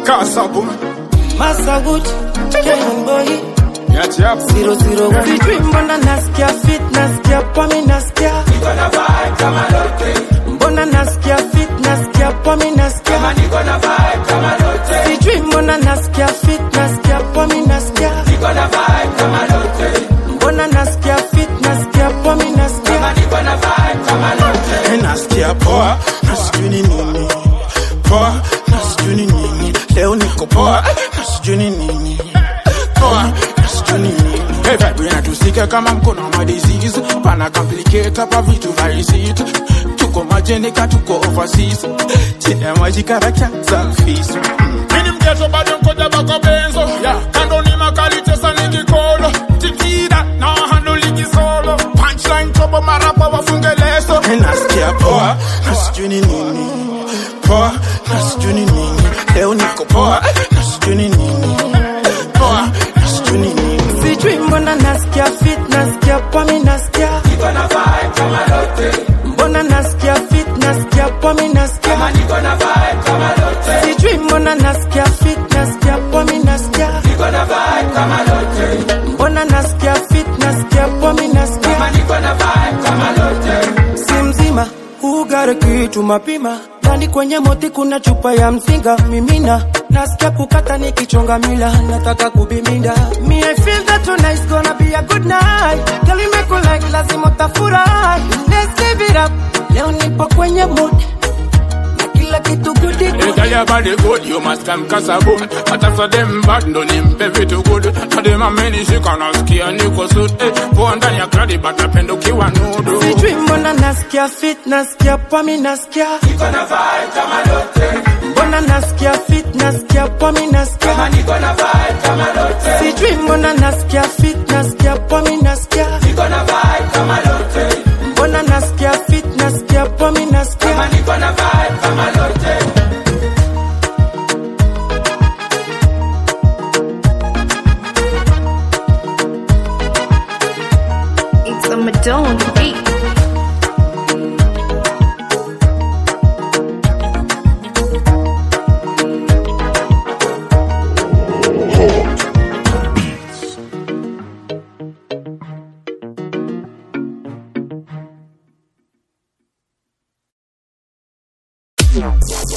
Kasabun. Masagut, Kenyan boy, Yati hapo. zero zero one. Sijui mbona nasikia fit, nasikia pomi, nasikia mbona nasikia fit, nasikia pomi, nasikia sijui mbona nasikia fit, nasikia pomi, nasikia mbona nasikia fit, nasikia pomi, nasikia Eh, nasikia poa na sijui ni nini poa na sijui ni nini leo niko poa na sijui ni nini poa na sijui ni nini Hey, vibe inatusika kama mkono wa disease pana complicate hapa vitu vaisite tuko majenika tuko overseas chini ya maji karakta za fisi mini mgeto bado mkoja bako benzo yeah. kando ni makali tesa ni kikolo tikida na handle ligi solo punchline tobo marapa wafunge leso hey, nasikia poa na sijui ni nini poa na sijui ni nini leo niko poa na sijui ni nini poa na sijui ni nini sijui mbona nasikia fit, nasikia pomi, nasikia mbona nasikia fit, nasikia pomi, nasikia sijui mbona nasikia fit, nasikia pomi, nasikia mbona nasikia fit, nasikia pomi, nasikia si mzima ugare kitu mapima ndani kwenye moti kuna chupa ya mzinga mimina nasikia kukata nikichonga mila nataka kubiminda me I feel that tonight's gonna be a good night girl you make me like lazima utafurahi let's give it up leo nipo kwenye mood na kila kitu goody Hey, good girl, your body good, you must come kasabun Hata for them bad, ndo nimpe vitu good Na dem amenishika nasikia niko suit hey, Poa ndani ya kladi, but napenda ukiwa nudu sijui mbona nasikia fit nasikia pomi nasikia mbona nasikia fit nasikia pomi nasikia sijui mbona nasikia fit nasikia pomi nasikia mbona nasikia fit nasikia pomi nasikia It's a Madonna beat. Yeah.